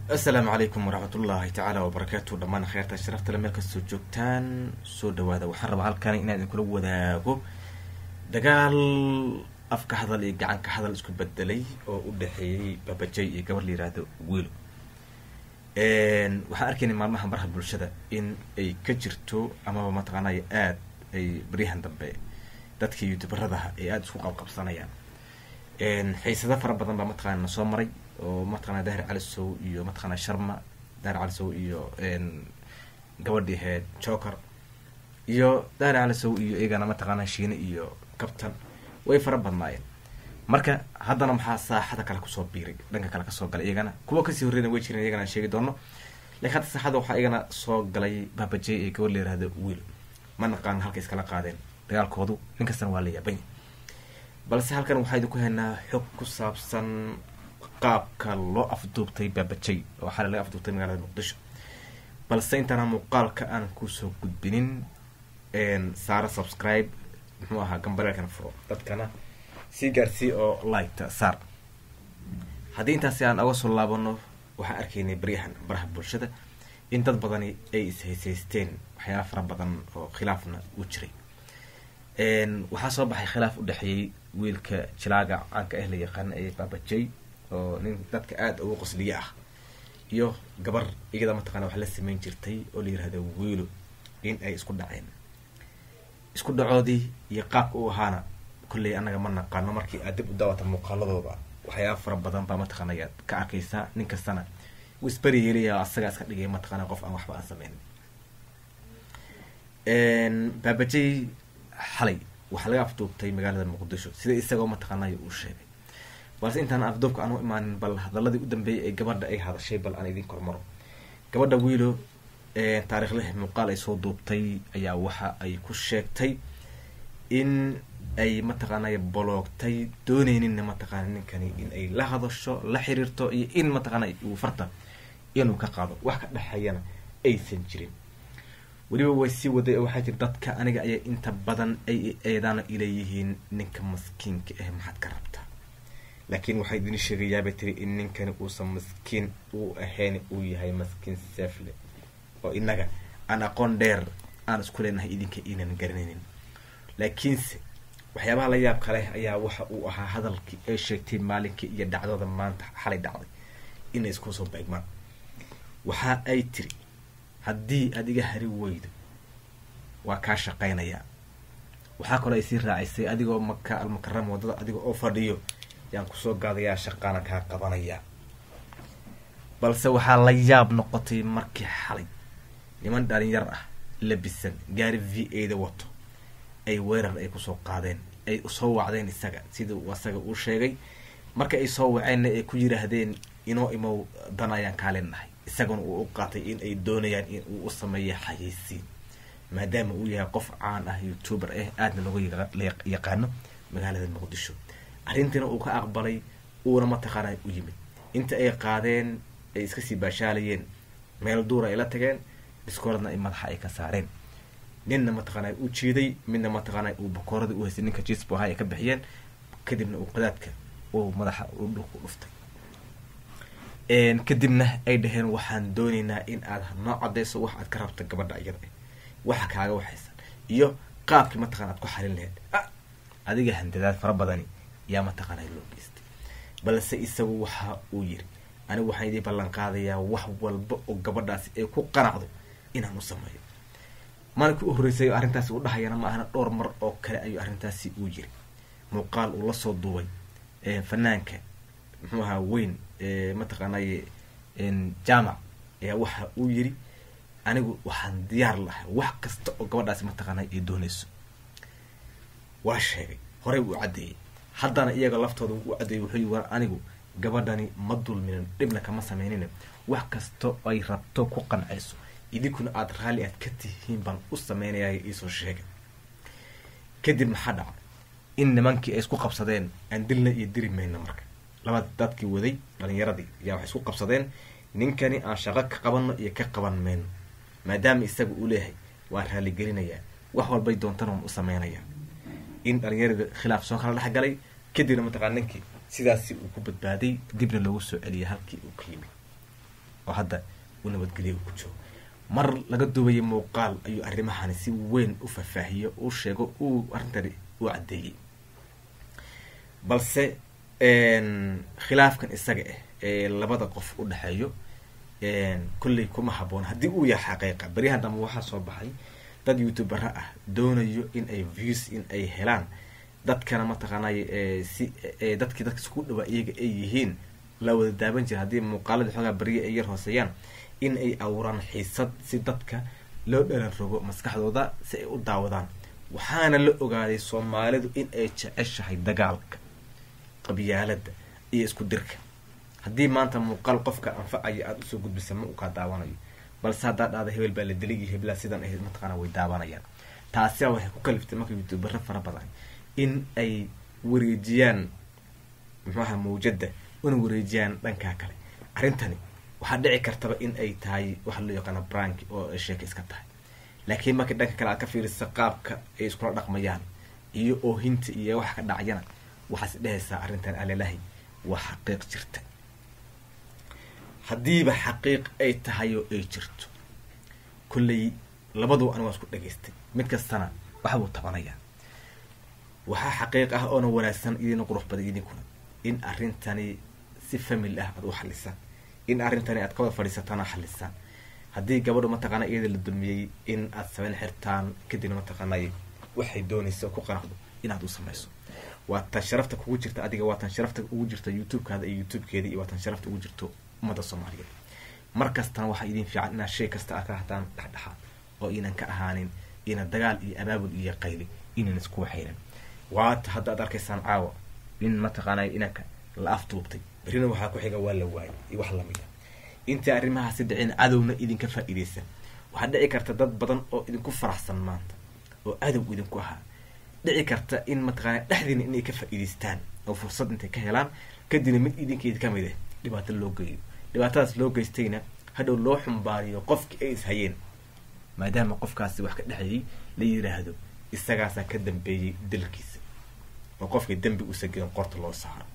asalaamu calaykum waraxmat ullaahi tacaala wabarakaatu dhammaan kheyrta sharaftale meel kastoo joogtaan soo dhawaada waxaan rabaa halkan inaan idinkula wadaago dagaal afka hadal iyo gacanka hadal isku bedelay oo u dhexeeyey babajay iyo gabar la yihahdo wiilo waxaan arkaynay maalmaha baraha bulshada in ay ka jirto amaba mataqaanay aada ay baryahan dambe dadkii youtuberadaha ay aada isku qabqabsanayaan xiisado fara badan baa mataqaana soo maray oo mataqana dahir calisow iyo mataqana sharma dahir calisow iyo gabadhii ahayd joker iyo dahir calisow iyo iyagana mataqaana shiine iyo kabtan way fara badnaayeen marka haddana maxaa saaxada kale kusoo biiray dhanka kale kasoo galay iyagana kuwa kasii horreyna way jireen iyagana aan sheegi doono lakiin hadda saaxada waxaa iyagana soo galay babajay ee gabadh la yihahdo wiil ma naqaan halka iskala qaadeen dagaalkoodu nin kastana waa la yaabanya balse halkan waxaa idinku haynaa xog ku saabsan qaabka loo afduubtay baabajay oo xalay laga afduubtay magaalada muqdisho balse intaana muuqaalka aan kusoo gudbinin saara subscribe muxuu ahaa gambareelkana furo dadkana sii gaarsii oo liketa saar haddii intaasi aan oga soo laabano waxaan arkaynay baryahan baraha bulshada in dad badani ay ishaysaysteen waxyaala fara badan oo khilaafna u jiray waxaa soo baxay khilaaf u dhexeeyey wiilka jilaaga caanka ah la yaqaana ee baabajay oo nin dadka aada ugu qosliye ah iyo gabar iyada mataqana wax la sameyn jirtay oo la yirahdo wiilo in ay isku dhaceen isku dhacoodii iyo qaabka u ahaana kolley annaga ma naqaano markii aad dib u daawata muuqaaladooda waxyaaba fara badan baa mataqana ayaad ka arkaysaa nin kastana wuu isberi yeelaya asagaa iska dhigay mataqana qof aan waxba aan sameynin baabajay xalay waxaa laga afduubtay magaalada muqdisho sida isagoo mataqaanay uu sheegay balse intaan afduubka aan u imaanin bal hadaladii u dambeeyay ee gabadha ay hadashay bal aan idin kormaro gabadha wiilo taariikhleh muuqaal ay soo duubtay ayaa waxa ay ku sheegtay in ay mataqaanay boloogtay dooneyninna mataqaana ninkani in ay la hadasho la xiriirto iyo in mataqaana uu farta inuu ka qaado wax ka dhexeeyana aysan jirin weliba way sii waday oo waxaa jira dadka aniga ayaa inta badan ay eedaana ileeyihiin ninka maskiinka ah maxaad ka rabtaa laakiin waxaa idin sheegayaabay tiri in ninkani uusan maskiin uu ahayn uu yahay maskiin seefle oo inaga aan aqoon dheer aan isku leenahay idinka inan garanaynin laakiinse waxyaabaha la yaab kaleh ayaa waxa uu ahaa hadalkii ay sheegtay maalinkii iyo dhacdooda maanta xalay dhacday inay isku soo beegmaan waxa ay tiri haddii aada iga hari weydo waa kaa shaqaynayaa waxaa kaloo ay sii raacisay adigoo maka almukarama waddada adiga oo fadhiyo yaan kusoo gaadayaa shaqaana kaa qabanayaa balse waxaa la yaab noqotay markii xalay niman dhalinyar ah labisan gaari v a da wato ay weerar ay kusoo qaadeen ay soo wacdeen isaga sidii asaga uu sheegay marka ay soo waceenna ay ku yiraahdeen inoo imow dan ayaan kaaleenahay isaguna uu u qaatay in ay doonayaan in uu u sameeyo xayeysiin maadaama uu yahay qof caan ah youtuber ah aadna looga yaqaano magaalada muqdisho arrintiina uu ka aqbalay uuna mataqaana u yimid inta ay qaadeen ay iska sii baashaalayeen meel duura ay la tageen diskooradna ay madaxa ay ka saareen ninna mataqaana u jiiday midna mataqaana uu bakoorada u haystay ninka jisbo ahaa ay ka bixiyeen kadibna uu qadaadka uu madaxa uu dhulku dhuftay kadibna ay dhaheen waxaan dooneynaa in aad noo cadeyso wax aad ka rabta gabadha iyada waxa kaaga waxaysan iyo qaabkii mataqana aad ku xalin laheyd adiga handadaad fara badani yaa mataqaana loo geystay balse isagu waxa uu yiri anigu waxaan idii ballan qaadayaa wax walba oo gabadhaasi ay ku qanacdo inaan u sameeyo maalinkii u horreysay arrintaasi u dhahayana ma ahana dhowr mar oo kale ayuu arrintaasi uu yiri muuqaal uu lasoo duubay fanaanka muxuu ahaa weyn mataqaanay jaamac ayaa waxa uu yiri anigu waxaan diyaar lahay wax kasta oo gabadhaasi mataqaanay ay doonayso waa sheegay horey uu caddeeyey haddana iyaga laftooda u caddeeyey wuxuu yii war anigu gabadhani ma dulminin dhibna kama sameynina wax kasta ay rabto ku qancayso idinkuna aada raalli aad ka tihiin baan u sameynayay iisoo sheegay kadib maxaa dhaca in nimankii ay isku qabsadeen aan dilna iyo diri mayna marka labada dadkii waday dhalinyaradii ayaa waxay isku qabsadeen ninkani aan shaqo ka qabanno iyo ka qaban mayno maadaama isaga uu leeyahay waan raaligelinayaa wax walbay doontana waan u sameynayaa in dhalinyaradii khilaaf soo kala dhexgalay kadibna mataqana ninkii sidaasi uu ku badbaaday dibna loogu soo celiyay halkii uu ka yimid oo hadda u nabadgelya ku joogo mar laga duubayay muuqaal ayuu arrimahani si weyn u faahfaahiyo uu sheego uu arrintani u caddeeyey balse khilaafkan isaga ah ee labada qof u dhexeeyo kolley kuma haboon haddii uu yahay xaqiiqa beryahan dambe waxaa soo baxay dad youtubera ah doonayo in ay views in ay helaan dadkana mataqaanay si dadkii dadka isku dhawaa iyaga ay yihiin la wada daaban jira haddii muuqaaladii xoogaa berye ay yar hooseeyaan in ay abuuraan xiisad si dadka loo dhalan rogo maskaxdooda si ay u daawadaan waxaana la ogaaday soomaalidu in ay jeceshahay dagaalka qabyaalada iyo isku dirka haddii maanta muuqaal qofka anfacaya aada usoo gudbisa ma uu kaa daawanayo balse haddaa dhahda hebel baa la diligi hebelaa sidan ahayd mataqaana way daawanayaan taasiaa waxay ku kaliftay marka youtubera fara badan in ay wareejiyaan muxuaha mawjada una wareejiyaan dhankaa kale arrintani waxaa dhici kartaba in ay tahay waxa loo yaqaana brank oo ay sheeka iska tahay laakiin markii dhanka kale aad ka fiirisa qaabka ay iskula dhaqmayaan iyo oohinta iyo waxa ka dhacyana waxaas dhehaysaa arrintan alalahi waa xaqiiq jirta haddiiba xaqiiq ay tahay oo ay jirto kolley labadu ani waa isku dhagaystay mid kastana waxa buu tabanayaa waxaa xaqiiq ah oona wanaagsan idina qurux badan idinkuna in arrintani si family ah aad u xalisaan in arrintani aad ka wada fadhiisataana xalisaan haddii gabadhu mataqaana iyada la dulmiyey in aad sameyn xirtaan kadibna mataqaanay waxay doonaysa ku qanacdo inaad u samayso waa tan sharafta kugu jirta adiga waa tan sharafta ugu jirta youtube-kaada iyo youtube-keeda iyo waa tan sharafta ugu jirto ummadda soomaaliyeed mar kastana waxaa idin fiican inaad shay kasta aad ka hataan dhexdhexaad oo inan ka ahaanin ina dagaal iyo abaabul iyo qayli inan isku waxaynan waata hadda aad arkaysaan caawa in mataqaanay inanka la afduubtay berrina waxaa ku xiga waa la waayay iyo wax lamida intii arrimahaasi dhicin cadowna idinka faa-iideysan waxaa dhici karta dad badan oo idinku faraxsan maanta oo cadow idinku ahaa dhici karta in mataqaana dhexdiina inay ka faa-iideystaan oo fursad intay ka helaan kadibna mid idinkeeda ka mid ah dhibaato loo geeyo dhibaatadaas loo geystayna hadhow loo xumbaariyo qofkii ay is hayeen maadaama qofkaasi wax ka dhexeeyey la yiraahdo isagaasaa ka dambeeyey dalkiisa oo qofkii dembi uusa gelin qorta loo saaro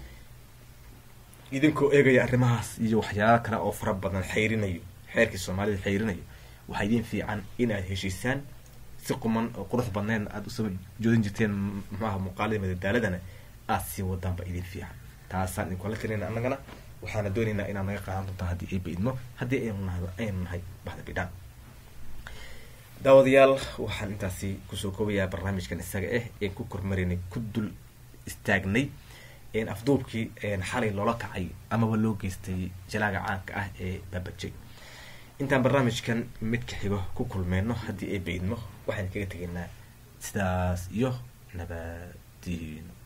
idinkoo eegaya arrimahaas iyo waxyaala kale oo fara badan xayrinayo xeerkii soomaalida xayrinayo waxaa idin fiican inaad heshiisaan si quman oo qurux badneedna aada usoo joodin jirteen muxuaha muuqaalada madadaaladana aada sii wadaanba idin fiican taasaan idinkula tirina annagana waxaana doonaynaa inaad naga qaadan doontaa haddii ay baidmo haddii aynu nahdo aynu nahay baxda bidhaan daawadayaal waxaan intaasi kusoo koobayaa barnaamijkan isaga ah een ku kormarinay ku dul istaagnay afduubkii xalay loola kacay amaba loo geystay jalaaga caanka ah ee baabajay intaan barnaamijkan midka xigo ku kulmeyno haddii ay baydmo waxaan kaga tegaynaa sidaas iyo nabadiino